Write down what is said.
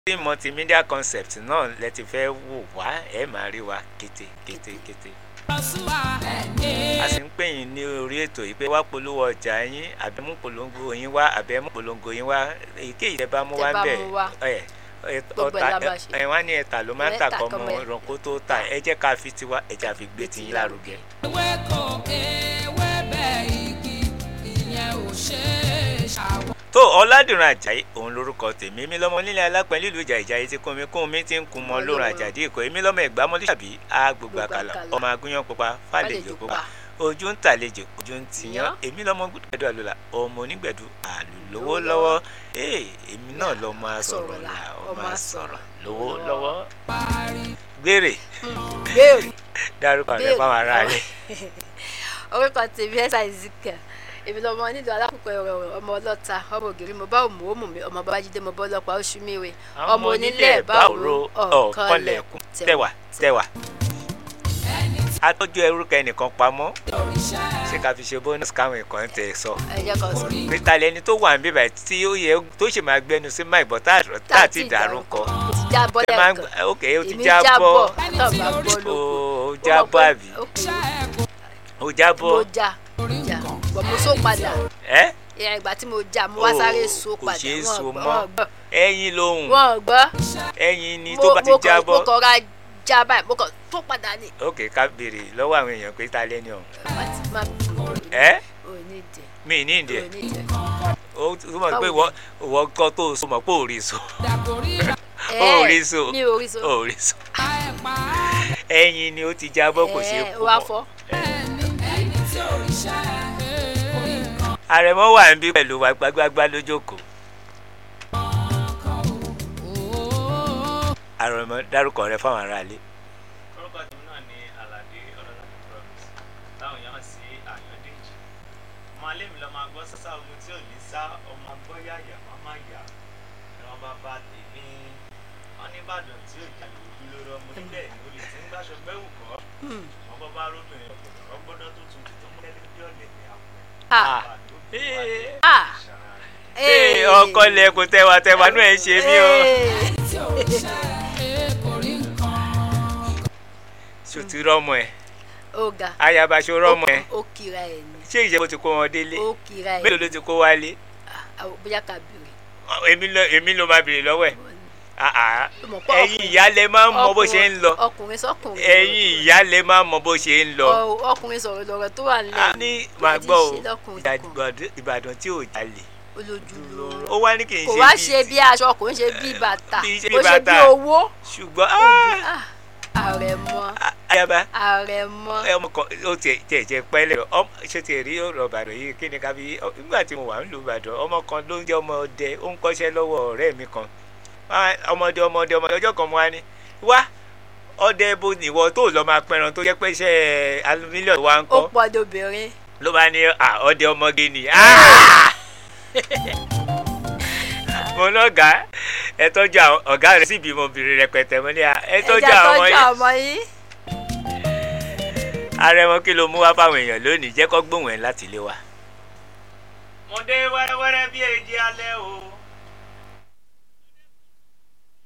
tí multimedia concept náà lẹ ti fẹ́ wò wá ẹ máa rí wa kété kété kété a sì ń pè yín ní orí ètò yìí pé wá polówó ọjà yín àbí mú polongo yín wá àbí ẹ mú polongo yín wá èyíkéyìí tẹ bá mú wá Tẹ́ bá bẹ́ẹ̀ mú wá. ẹ ẹ Gbogbo ẹ̀ la máa ṣe. ẹ wá ní ẹ̀ta ló máa ń tà Ẹ̀ta kọ́ kọ́ mọ mọ ẹ̀. ìrànkó tó tà ẹ jẹ́ ká fi tiwa ẹ jẹ́ àfi gbé tiyín lárugẹ. ewéko ewébẹ̀ igi ìyẹn ò ṣe é ṣàwọ̀. tó ọ̀làdìrún àjàyí òun lórúkọ tèmi èmi lọ́mọ nílẹ̀ alápẹ̀ nílùú ìjà ìjà yìí ti kún mi kún mi ti ń kun mọ lórun àjàdí èkó èmi lọ́mọ ẹ̀gbá mọ́lẹ́ tàbí agbègbè àkàlà àkàlà. ọmọ agúnyán pupa fàlejò Fàlejò pupa pupa. ojú ń tàlejò ojú ń tiyán Tiyán. èmi lọ́mọ gbẹdú àlùlà ọmọ onígbẹ̀dú àlùlówó lọ́wọ́ ee èmi náà lọ́mọ asọ̀rọ̀ là ọmọ asọ̀rọ̀ lówó lọ́wọ́ gbére béèrè dárúkọ rẹ fáwọn ará rẹ orúkọ tèmi ẹ̀sà ìzìkẹ̀ èmi lọmọ nílùú alákùnkọ ẹ̀rọ ọmọ ọlọ́ta ọmọ ògiri mo bá òmù òmù mi ọmọ babájídé mo bọ́ ọlọ́pàá oṣù miwe ọmọ onílẹ̀ báwòrò ọ̀kanlẹ̀kùn tẹwà tẹwà atọ́jú ẹrúkọ ẹnìkan pamọ́ ṣé ká fi ṣe bonus káwọn nǹkan tẹ̀ sọ ẹ̀jẹ̀ kan sọ pété lẹni tó wà níbí báyìí tí ó yẹ tó ṣe máa gbẹnu sí máì bọ́ tá a ti dárúkọ ó ti já bọ́ Tẹ máa ń lẹ́ẹ̀kan gbọ́- ok ó ti èmi já jábọ̀ bọ́ tó bá gbọ́ ó lóko ó já bọ́ àbí ó já mo bọ́ já já bọ̀ mo so padà ẹ́ ìyá ìgbà tí mo já mo wá sáré so kò padà ṣeé wọn so gbọ́ mọ́ wọn gbọ́ ẹyin lóhùn wọn gbọ́ ẹyin ni mo tó bá ti mo já kàn mo bọ́ kàn ra já báyìí mo kàn tó padà ní. ok ká béèrè lọ́wọ́ àwọn èèyàn pé ta lẹ́ni ọ̀hún má ti má ẹ́ ò ní jẹ mi ní ìdí ò ẹ̀ ní jẹ. ó túmọ̀ pé Báwo ìwọ ìwọ kọ́ tó so mọ̀ pé ò rí so ẹ ó rí so mi ò rí so ó rí so ẹyin ni ó ti já bọ́ kò ṣeé ẹ kú wá mọ́ fọ́ àrẹ̀mọ wà ń bí pẹ̀lú wa gbágbágbá lójókòó àrẹ̀mọ dárúkọ rẹ fáwọn aráalé. orúkọ tèmi náà ni alade ọlọ́ládé promise táwọn èèyàn sí àyàndéjì ọmọ alẹ́ mi lọ́ máa gbọ́ sásá ogun tí ò ní sá ọmọ gbọ́ yàyà má má yà ẹ̀rọ bàbá tèmi wọn ní ìbàdàn tí ò jalè ojú lóró ọmọ níbẹ̀ ni olè tí ń gbàṣọ gbẹ́wù kọ́ wọn bọ́ bá róbìnrin ọ̀gbọ̀dọ̀ rọ́gbọ́dọ̀ tó tutù tó mú lẹ́lẹ́ bí ọ̀lẹ̀ ní àpò ah ah ee ọkọ lẹkùn tẹwà tẹwà náà ẹ ṣe mí o. ṣòtì rọmọ ẹ ó ga ayabaṣọ rọmọ ẹ ó kira ẹ ní ṣé ìjẹ́ bó ti kó wọn délé ó kira ẹ mélòó ló ti kó wálé Ah, bóyá ká bèrè èmi ló èmi ló máa bèrè lọ́wọ́ ẹ̀ Ah, ah. Ó mọ̀ pé ẹ̀yin ọkùnrin- ìyá lẹ máa ń mọ bó ṣe ń lọ ọkùnrin sọkùnrin ẹ̀yin ìyá lẹ máa ń mọ bó ṣe ń lọ. Ọ- ọkùnrin sọ̀rọ̀ lọ́rọ̀ tó wà a nílẹ̀ ní màá Ẹ ti gbọ́ o ṣe lọ́kùnrin Ìbàdàn- Ìbàdàn tí ò jalè olójú lóró ó wá ní kì í kò ṣe wá bíi ṣe ti- bí aṣọ kò ń ṣe bí bàtà Kì í ṣe kò bí ṣe bí bàtà. owó ṣùgbọ́n ah, Ah, àrẹ̀mọ ayaba àrẹ̀mọ ẹ ọmọ kan ó tiẹ̀ tiẹ̀ jẹ́ pẹ́lẹ́ ọmọ ṣé tiẹ̀ rí ọ̀rọ̀ Ìbàdàn yìí kí ni ká fi ọ- nígbà tí mo wà nílùú Ìbàdàn ọmọ kan ló ń jẹ́ ọmọ ọdẹ ó ń kọ́ṣẹ́ lọ́wọ́ ọ̀rẹ́ mi kan Ah, ọmọdé ọmọdé ọmọdé ọjọ́ kan mo wá ní wá ọdẹ bo nìwọ tó lọ máa pẹran tó jẹ́ pé iṣẹ́ alumílíọ̀nù wa ń ó kọ́ pọ̀ dobìnrin ló bá ní à ọdẹ ọmọge ni Ah! mo lọ́gàá ẹ tọ́jú àwọn ọ̀gá rẹ̀ sì bímọ obìnrin rẹpẹtẹ mo ní à ẹ tọ́jú ẹja àwọn tọ́jú yìí ọmọ yìí ààrẹ wọn kí ló mú wá fáwọn èèyàn lónìí jẹ́ kó gbóhùn ẹ̀ láti ilé wa. mo dé wẹ́rẹ́wẹ́rẹ́ bí èjì alẹ́ o